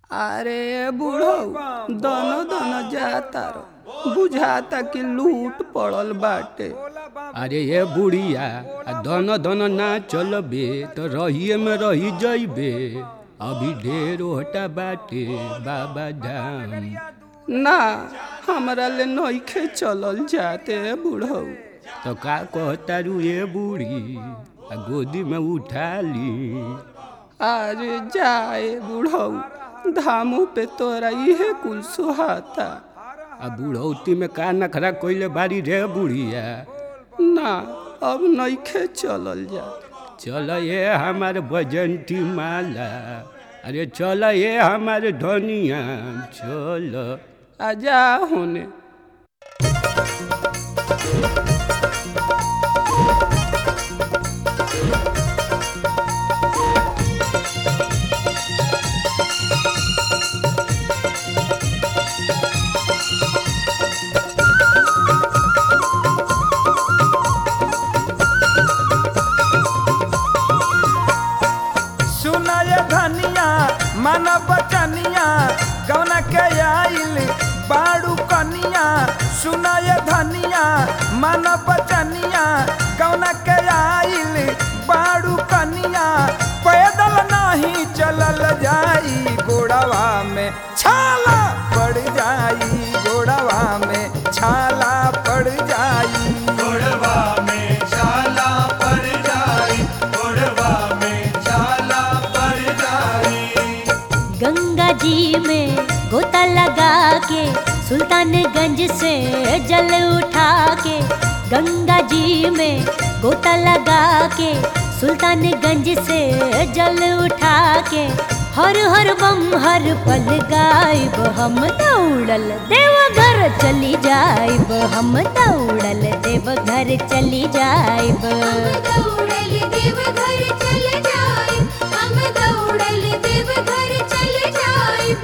अरे बूढ़ो दोनों दोनों जाता रो बुझाता कि लूट पड़ल बाटे अरे ये बुढ़िया आ दोनों दोनों ना चलबे तो रहिए में रही जइबे अभी ढेर ओहटा बाटे बाबा धाम ना हमरा ले नइखे चलल जाते बूढ़ो तो का कहता रू ये बूढ़ी आ गोदी में उठा ली अरे जाए बूढ़ो धामों पे तोरा इहे कुल सुहाता आ बुढ़ौती में का नखरा कोइले बारी रे बुढ़िया ना अब नइखे चलल जा चल ये हमार बजंती माला अरे चल ये हमार धनिया चल आजा होने सुनाय धनिया मन बचनिया कौन के आइल बाड़ू कनिया सुनाय धनिया मन बचनिया कौन के आइल बाड़ू कनिया पैदल नहीं चलल जाई गोड़वा में छाला पड़ जाई गोड़वा में छाला पड़ जाई गोड़वा में छाला पड़ जाई गोड़वा में छाला पड़ जाई गंगा जी में गोता लगा के सुल्तानगंज से जल उठा के गंगा जी में गोता लगा के सुल्तानगंज से जल उठा के हर हर बम हर पल गायब हम दौड़ल देवघर चली जाइब हम दौड़ल देवघर चली जाइब दौड़ल देवघर चले जाए हम दौड़ल देवघर चले जाइब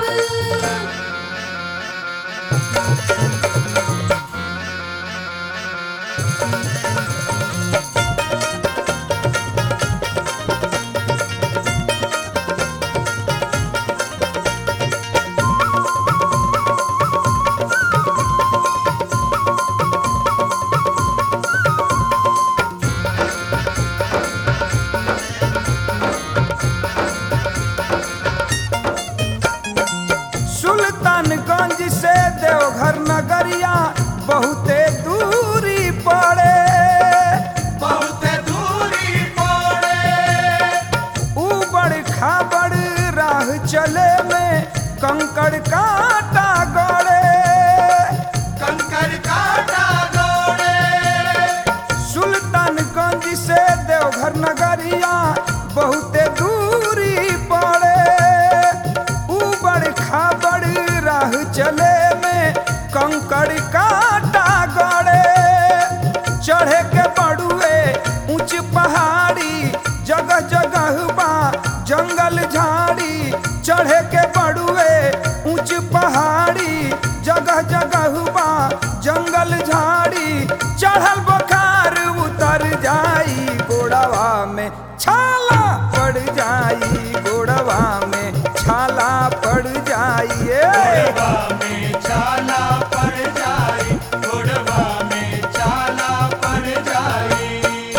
सुल्तानगंज से देवघर नगरिया बहुते दूरी पड़े बहुत दूरी पड़े ऊबड़ खाबड़ राह चले में कंकड़ कांटा गड़े कंकर काटा गोड़े सुल्तानगंज से देवघर नगरिया बहुते दूरी पड़े ऊबड़ खाबड़ राह चले में कंकड़ काटा गड़े चढ़े के बड़ुए ऊंच पहाड़ी जगह जगह बा जंगल झाड़ी चढ़े के बड़ुए ऊंच पहाड़ी जगह जगह बा जंगल झाड़ी चढ़ल बुखार उतर जाई गोड़वा में छाला पड़ जाई गोड़वा में छाला पड़ जाई ए। गोड़वा में छाला पड़ जाई गोड़वा में छाला पड़ जाई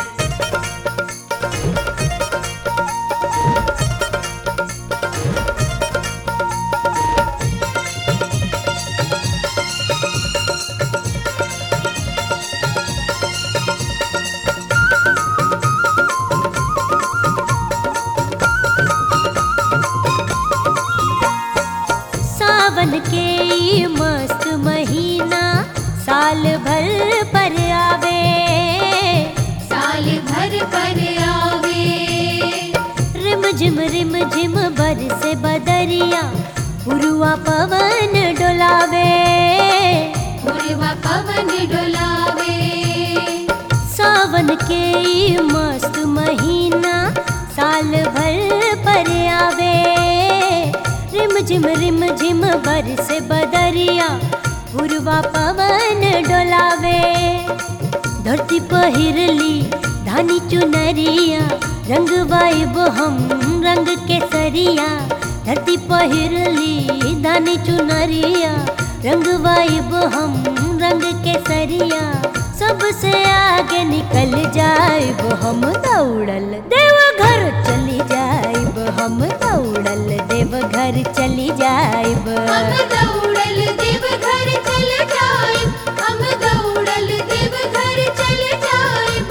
सावन के ई मस्त महीना साल भर पर आवे साल भर पर आवे रिम झिम रिम झिम बरसे बदरिया पुरुआ पवन डोलावे पूर्वा पवन डोलावे सावन के ई मस्त महीना साल भर पर आवे रिम झिम रिम झिम बरसे बदरिया पुरवा पवन डोलावे धरती पहिरली धानी चुनरिया रंग वाइब हम रंग के सरिया धरती पहिरली दानी चुनरिया रंग वाइब हम रंग केसरिया सबसे आगे निकल जाइब हम दौड़ल देव घर चली जाइब हम दौड़ल देव घर चली जाइब हम दौड़ल देव घर चल जाइब हम दौड़ल देव घर चल जाइब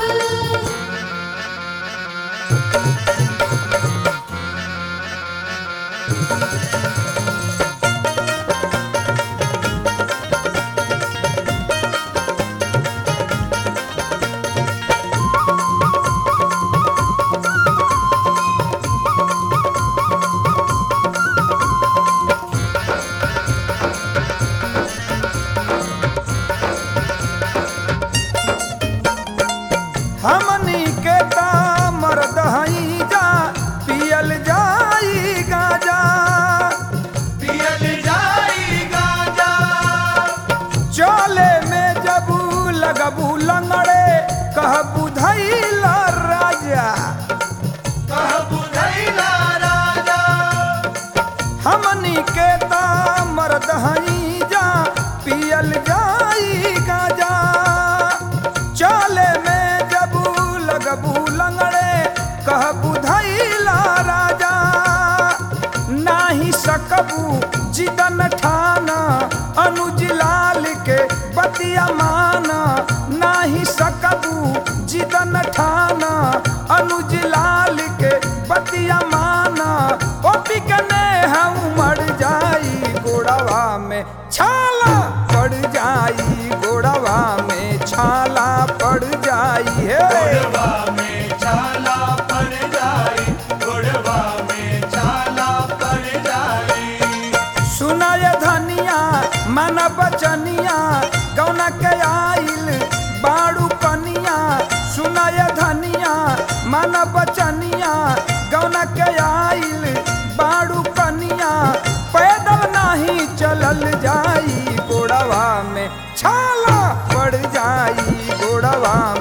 हमनी के ता मर्द हई जा पियल जाई गाजा पियल जाई गाजा चले में जबू लगबू लंगड़े कह बुधैला राजा कह बुझैला राजा हमनी के ता मर्द हई जा पियल जाई गाजा चले में जबू लगबू लंगड़े कह बुधैला राजा नाही सकबू जिदन ठाना अनुज लाल के बतिया माना नाही सकबू जिदन ठाना अनुज लाल के बतिया माना ओ बिकने हम मर जाई गोड़वा में छाला पड़ जाई गोड़वा में छाला पड़ जाई है गोड़वा में छाला पड़ जाई गोड़वा में छाला पड़ जाई सुनाय धनिया मन बचनिया गौना के आइल बाड़ू पनिया सुनाय धनिया मन बचनिया गौना के आइल बाड़ू पनिया पैदल नहीं चलल जाई गोड़वा में छाला पड़ जाई गोड़वा